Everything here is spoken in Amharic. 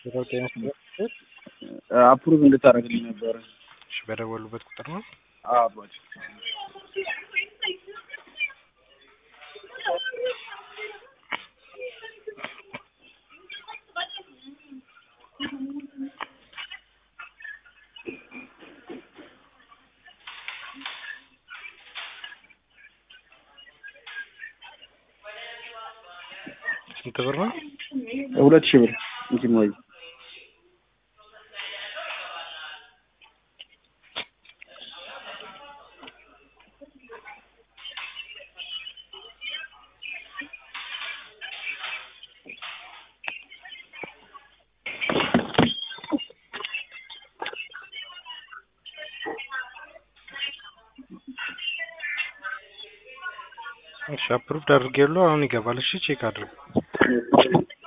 ሌላው ጤና ይስጥልኝ። አፕሩቭ እንድታደርግልኝ ነበረ። እሺ በደወሉበት ቁጥር ነው። አባት ስንት ብር ነው? ሁለት ሺህ ብር እንትን ወይ እሺ አፕሩቭድ አድርጌያለሁ። አሁን ይገባል። እሺ ቼክ አድርግ።